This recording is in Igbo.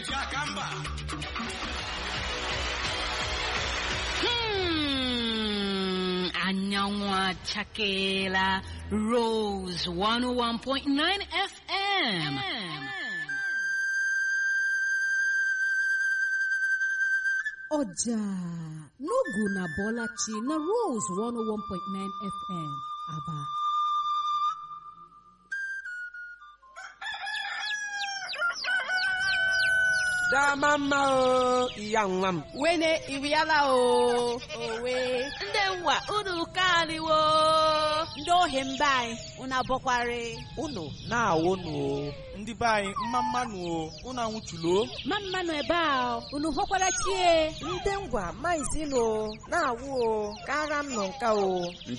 Hmm, anyanwụ achakeela Rose 101.9 FM. ọjà n'ogu na bọlachi na Rose 101.9 FM aba dama mma o iya nwa m wene iriala o owe Ndị nwa unu kaliwo. ndị ohi mba anyị unu abọkwari unu na-awụ nụ o ndị be anyị mma mmanụ o unu anwụchulo ma mmanụ ebe a unu hụkwara chie ndị ngwa maizinu na-awụ o ka agha m nọ nka o